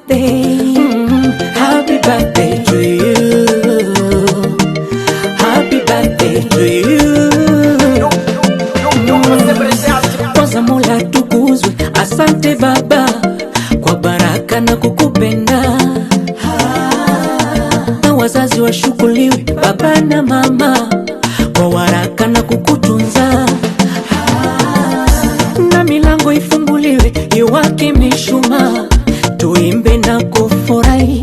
birthday. Mm, happy birthday to you. Happy birthday to you. Kwanza Mola tukuzwe, asante Baba kwa baraka na kukupenda, na wazazi washukuriwe, baba na mama kwa waraka na kukutunza, na milango ifunguliwe, iwake mishumaa, tuimbe na kufurahi.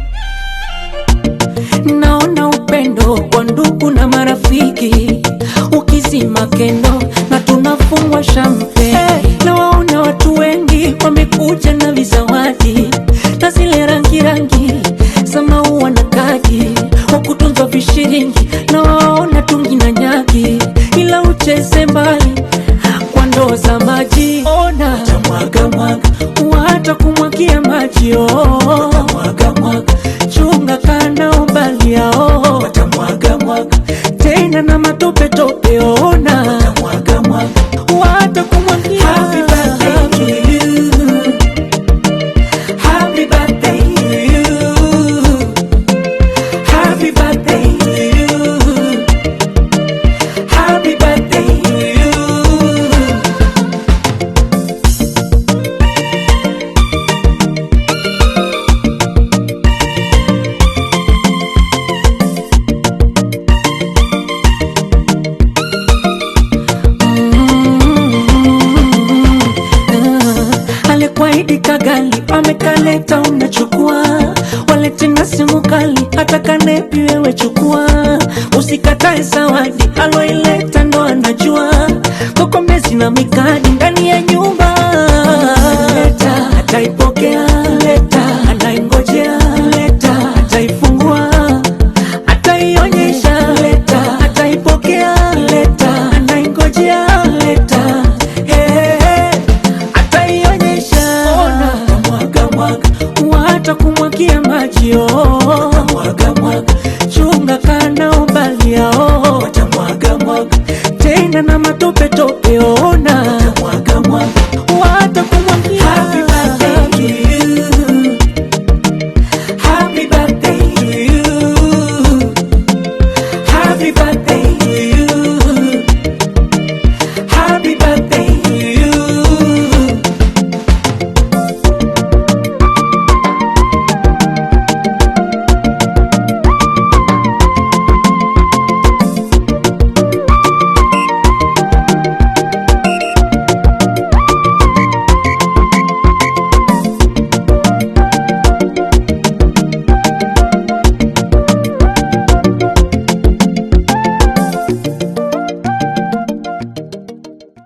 Naona upendo kwa ndugu na marafiki ukizima kendo na tunafungwa shampe na waona watu wengi wamekuja na vizawadi na zile rangi rangi za maua na kadi wakutunzwa vishiringi na waona tungi na nyagi ila ucheze mbali kwa ndoo za maji ona tamwaga mwaga wata kumwagia maji oh. mwaga mwaga chunga kana umbali yao watamwaga mwaga tena na matope tope ona watamwaga mwaga wata kumwagia Happy birthday to you. Happy birthday to you. Happy birthday to you. Happy birthday to you. alikuahidi kagali amekaleta unachukua walete na simu kali hata kanepi wewe chukua usikatae zawadi aloileta ndo anajua kokomezi na mikadi